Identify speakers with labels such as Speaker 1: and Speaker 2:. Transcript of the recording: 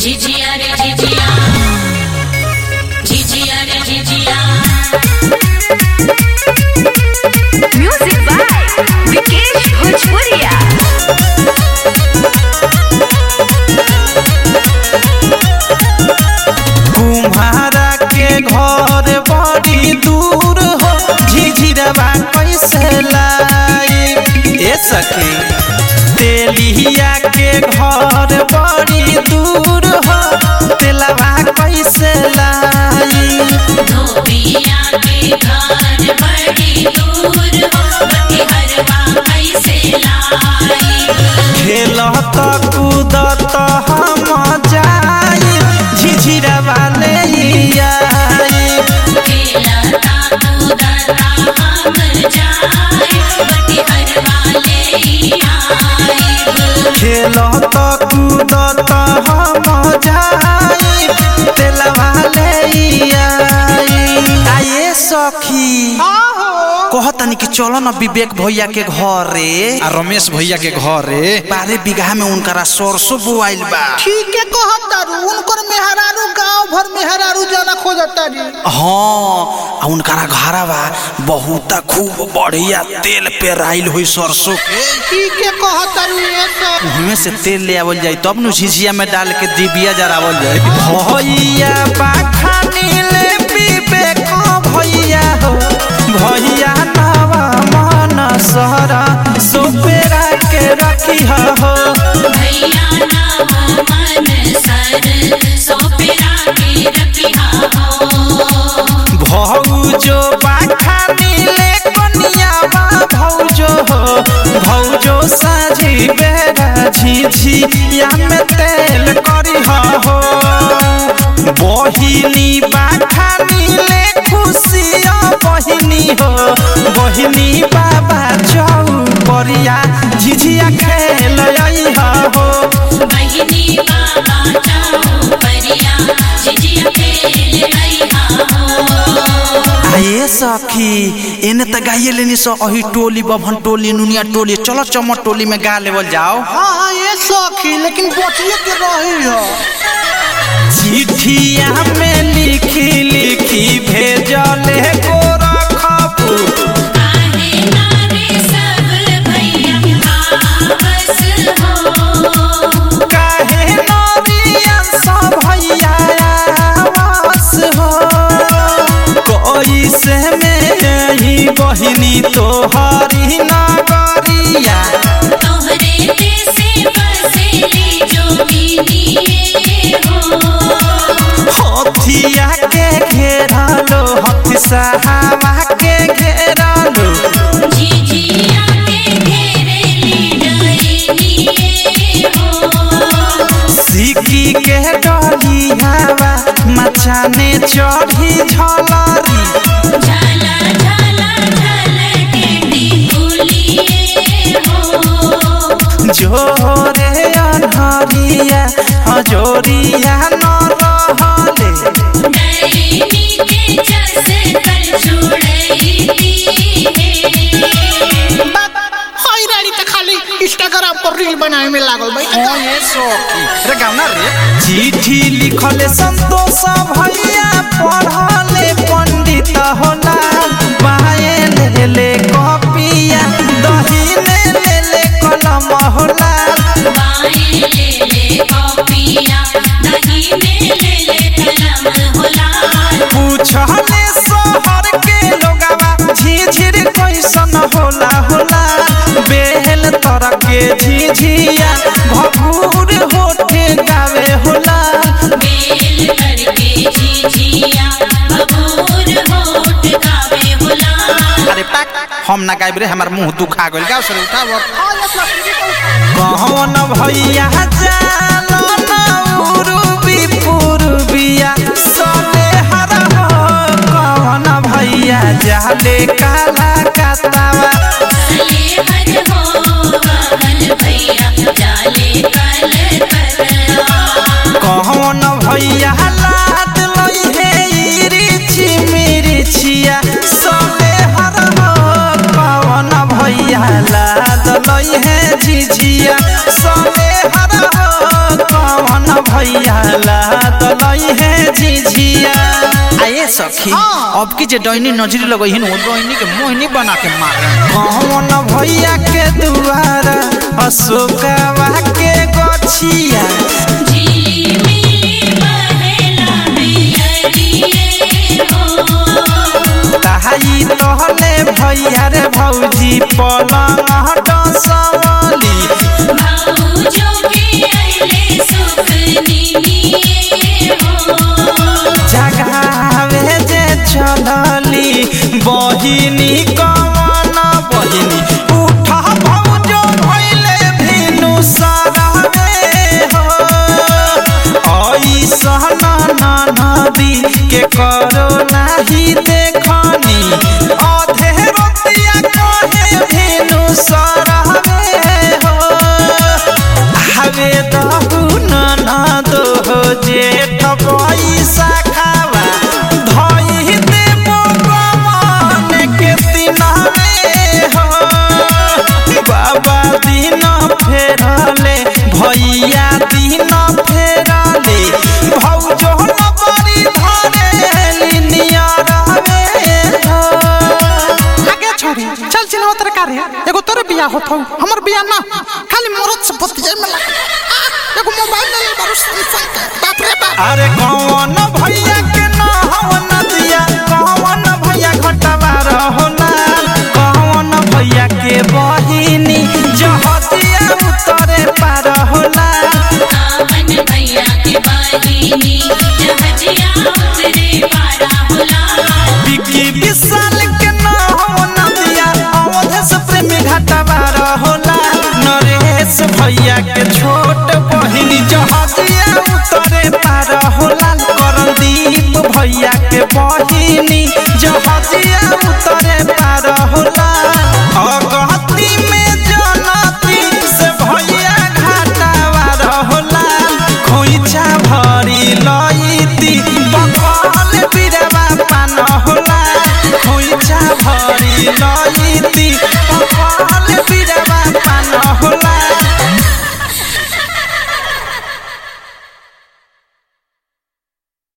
Speaker 1: झिझिया रे झिझिया झिझिया रे झिझिया
Speaker 2: म्यूजिक बाय विकेश भोजपुरिया
Speaker 3: कुम्हारा के घर बड़ी दूर हो झिझिरवा कैसे लाई ए सखी तेलिया के घर बड़ी दूर हो तेलवा कैसे लाई
Speaker 1: धोबिया के घर बड़ी दूर हो बटिहरवा कैसे लाई
Speaker 3: खेलत कूदत हम जाई झिझिरवा ले आई
Speaker 1: खेलता कूदता हम जाए बटिहरवा ले आइब
Speaker 3: खेलत कूदत हम जाई तेलवा ले आई आये सखी कहतनी कि चलो न विवेक भैया के घर रे आ रमेश भैया के घर रे बारह बीघा में उनकरा सरसों बोआइल बा
Speaker 4: ठीक है कहतारू उनकर मेहरारू गांव भर मेहरारू जाना खोजतारी
Speaker 3: हाँ आ उनकरा घरा बा बहुत खूब बढ़िया तेल पे राइल हुई सरसों के
Speaker 4: ठीक है कहतारू ये सब
Speaker 3: उहमे से तेल ले आवल जाई तब नु झिझिया में डाल के दिबिया जरावल जाई भैया बाखानी ले पीबे को भैया हो भैया नवा मन सहरा सोपेरा के रखी हो
Speaker 1: भैया नाम मन सर सोपेरा के रखिया हो
Speaker 3: भौजो बाखानी ले कनिया बा भौजो हो भौजो साझी बेरा झिझिया में तेल करी हो बहिनी बाखानी ले खुशिया बहिनी हो बहिनी बाबा चौपरिया झिझिया खेल हो
Speaker 1: बहिनी बाबा जाओ परिया झिझिया खेल रहिया हो
Speaker 3: आये सखी एने त गाइए लेनी सो अही टोली बभन टोली नुनिया टोली चलो चमर टोली में गा लेवल जाओ
Speaker 4: हाँ हाँ ये सखी लेकिन बचिए के रही हो
Speaker 3: चिट्ठिया में लिखी लिखी भेजले गोरखपू
Speaker 1: काहे नारे सब भैया आपस हो
Speaker 3: काहे नरिया सब भैया आवास हो कोई से में ही बहिनी तोहरी नगरिया
Speaker 1: तोहरे देसे बसेली जोगिनिए हो
Speaker 3: हथिया के घेरलो हथि सहावा के घेरलो
Speaker 1: झिझिया के घेरेली डरेनिए हो
Speaker 3: सिकी के डलियावा मचाने चढ़ी झलरी
Speaker 1: झाला झाला झाला के टिकुलिए हो
Speaker 3: जोरे अनहरिया हजोरिया न रहले
Speaker 1: डैनी के जस कर छुड़ैती है
Speaker 4: बात हाय रानी तो खाली इंस्टाग्राम पर रील बनाए में लागल भाई
Speaker 3: रे गाउना रे चिट्ठी लिखले संतोष भैया पढ़ले पंडित होला बाए ले ले कॉपिया दहीने ले ले कलम होला
Speaker 1: बाएं ले ले कॉपिया दाहिने ले ले कलम होला
Speaker 3: पूछले शहर के लोगवा झिझिर कैसन होला होला बेल तर के झिझिया भभूर होठे गावे होला
Speaker 1: बेल करके झिझिया बबूर होठ गावे होला
Speaker 3: अरे पाक हम ना गाइब रे हमार मुंह दुखा गइल गाव सर उठाव
Speaker 4: हाँ ये सखी
Speaker 3: कौन भैया जानो ना उरुबी पुरुबिया सोने हर हो कौन भैया जाले काला कातावा
Speaker 1: चले हर हो बहन भैया जाले कल करवा
Speaker 3: कौन भैया लाद लई हे इरिची मिरिचिया सोने हर हो कौन भैया लाद लई हे झिझिया सोने हर हो कौन भैया ला दलई है झिझिया आए सखी
Speaker 4: हाँ।
Speaker 3: अब की जे डैनी नजरी लगई वो डैनी के मोहिनी बना के मारे कौन भैया के दुआरा अशोकवा के गछिया
Speaker 1: झिली मिली बहेला बियरिए हो
Speaker 3: ताई तहले भैया रे भौजी पलंग डसवली
Speaker 1: भाऊजो के अइले सुख निमिए हो
Speaker 3: जगावे जे चलली बहिनी कवन बहिनी उठा भौजो भइले भिनु सरवे हो ऐसन नदी के करो नाही देखनी अधे रोतिया कहे भिनु सरवे हो हवे दहु ननद हो जेठ पैसा खावा धई देबो गवन के दिनवे हो बाबा दिन फेरले भैया दिन फेरले भौजो न बड़ी धरे नियर हो
Speaker 4: आगे छोड़ी चल चिन्ह तरकारी एगो तोरे बियाह होत हौ हमर बियाह ना खाली मरद से बतियाए में लगा आ, एगो मोबाइल ले ले बारू सैमसंग के बाप रे बाप
Speaker 3: अरे कौन भैया के न हो नदिया कौन भैया घटवा रहोला कौन भैया के बहिनी जहतिया उतरे पार होला
Speaker 1: कावन भैया के बहिनी जहजिया उतरे पारा होला
Speaker 3: बिकी विशाल के न हो नदिया अवध से प्रेमी घटवा रहोला नरेश भैया के छोट बहिनी जहतिया उतरे पार होला करदीप भैया के बहिनी जहतिया उतरे पार होला अगहती में जनती से भैया घाटावा रहोला खोइछा भरी लईती बकल बिरवा पान होला खोइछा भरी लईती